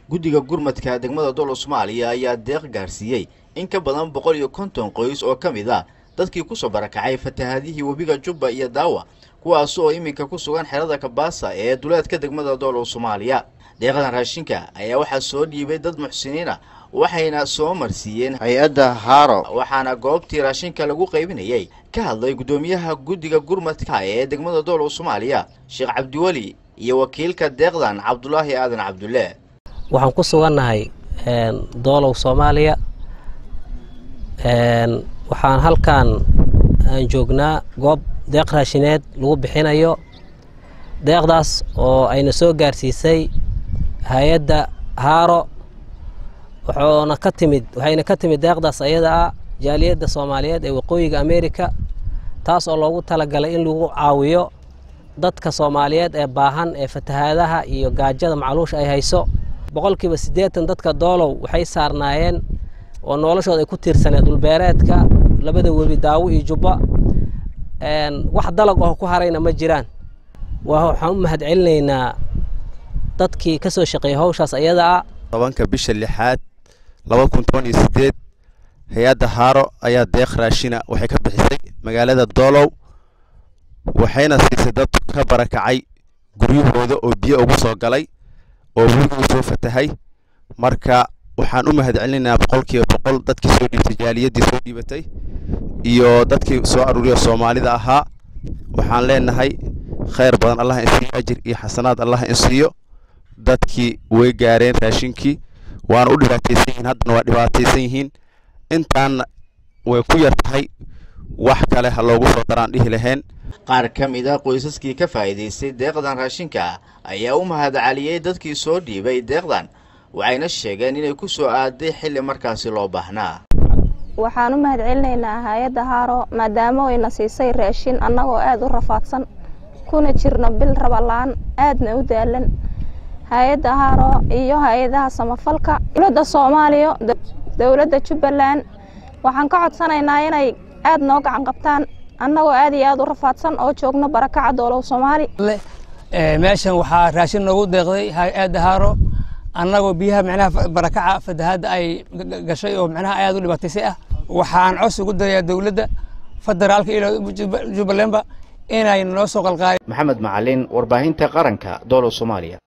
guddiga gurmadka degmada doolow soomaaliya ayaa deeq gaarsiiyey in ka badan boqol iyo konton qoys oo ka mid ah dadkii kusoo barakacay fatahaadihii webiga jubba iyo daawa kuwaas oo iminka ku sugan xerada kabaasa ee duleedka degmada doolow soomaaliya deeqdan raashinka ayaa waxaa soo dhiibay dad muxsiniin ah waxayna soo marsiiyeen hay-adda haaro waxaana goobtii raashinka lagu qaybinayay ka hadlay guddoomiyaha guddiga gurmadka ee degmada doolow soomaaliya sheekh cabdiweli iyo wakiilka deeqdan cabdulaahi aadan cabdulle waxaan ku sugannahay doolow soomaaliya waxaan halkan aan joognaa goob deeq raashineed lagu bixinayo deeqdaas oo ayna soo gaarsiisay hay-adda haaro waxoona ka timid waxayna ka timid deeqdaas ayada ah jaaliyadda soomaaliyeed ee waqooyiga ameerika taas oo loogu talagalay in lagu caawiyo dadka soomaaliyeed ee baahan ee fatahaadaha iyo gaajada macluusha ay hayso boqolkiiba siddeetan dadka doolow waxay saarnaayeen oo noloshooda ay ku tiirsaneed dhulbeereedka labada webi daawo iyo jubba wax dalag oo ku harayna ma jiraan waxaan u mahad celinaynaa dadkii ka soo shaqeeyey hawshaas ayada ah tobanka bisha lixaad laba kun toban iyo sideed hay-adda haaro ayaa deeq raashina waxay ka bixisay magaalada doolow waxayna siisay dad ka barakacay guryahooda oo biyo ugu soo galay oo weligu soo fatahay marka waxaan u mahad celinaynaa boqolkiiba boqol dadkii soo dhiibtay jaaliyaddii soo dhiibatay iyo dadkii soo aruuriya soomaalida ahaa waxaan leenahay khayr badan allah insiiyo ajir iyo xasanaad allah insiiyo dadkii way gaareen raashinkii waana u dhibaataysan yihiin haddana waa dhibaataysan yihiin intaanna way ku yar tahay wax kale ha loogu soo daraan dhihi lahayn qaar ka mid a qoysaskii ka faa'iidaystay deeqdan raashinka ayaa u mahad celiyey dadkii soo dhiibay deeqdan waxayna sheegeen inay ku soo aaday xilli markaasi loo baahnaa waxaan u mahad celinaynaa hay-adda haaro maadaama ayna siisay raashin annagoo aada u rafaadsan kuna jirno bil rabalaan aadna u daalan hay-adda haaro iyo hay-adaha samafalka dowladda soomaaliya dowladda jubbaland waxaan ka codsanaynaa inay aada noo gacan qabtaan annagoo aad iyo aada u rafaadsan oo joogno barakaca doolow soomaali meeshan waxaa raashin noogu deeqday hay-adda haaro annagoo biyaha micnaha barakaca fatahaadda ay gashay oo micnaha aad u dhibaataysay ah waxaan cos ugu darayaa dowladda federaalka iyo jubbalandba inay noo soo qalqaali maxamed macalin warbaahinta qaranka doolow soomaaliya